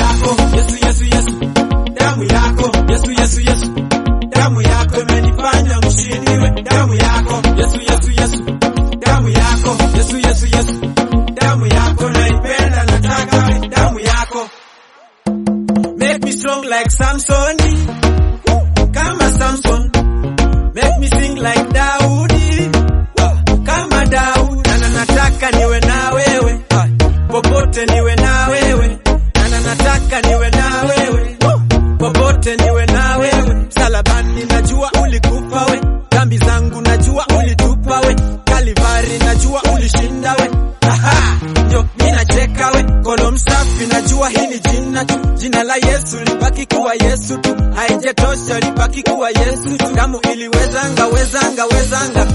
yako Yesu Yesu Yesu damu yako Yesu Yesu Yesu damu yako imenifanya mshindi we damu yako Yesu Yesu Yesu damu yako Yesu Yesu Yesu damu yako naipenda nataka we damu yako make me strong like Samson kama Samson make me sing like Daudi kama Daudi na nataka niwe na wewe popote niwe na wewe na nataka niwe na wewe popote niwe na wewe salabani najua ulikufa we dhambi zangu najua ulitupa we kalivari najua ulishinda we Aha, ndio ninacheka we kono msafi najua hii ni jina tu jina la Yesu libaki kuwa Yesu tu haijatosha libaki kuwa Yesu tu damu iliwezanga wezanga wezanga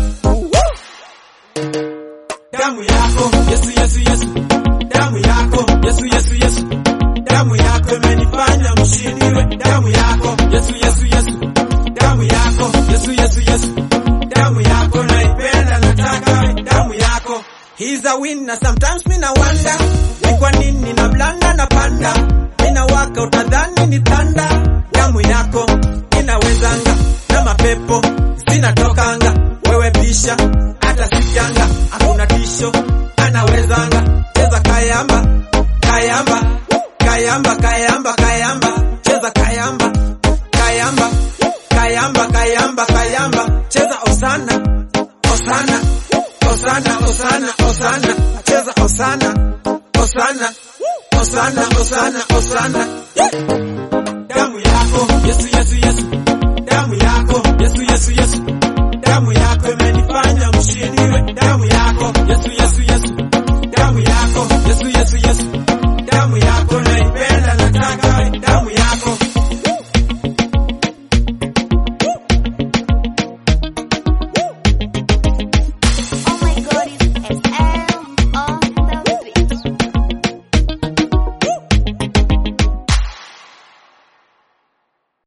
damu yako Yesu Yesu Yesu damu yako Yesu Yesu Yesu damu yako imenifanya mshindi we damu yako Yesu Yesu Yesu damu yako Yesu Yesu Yesu damu yako naipenda nataka we damu yako He's a winner sometimes mina wonder ni kwa nini na blanda na panda mina waka utadhani ni tanda damu yako inawezanga na mapepo zinatokanga wewe pisha hata sikianga hakuna tisho anawezanga cheza kayamba kayamba kayamba kayamba kayamba cheza kayamba kayamba kayamba kayamba kayamba cheza osana osana osana osana osana cheza osana osana osana osana osana damu yako Yesu Yesu Yesu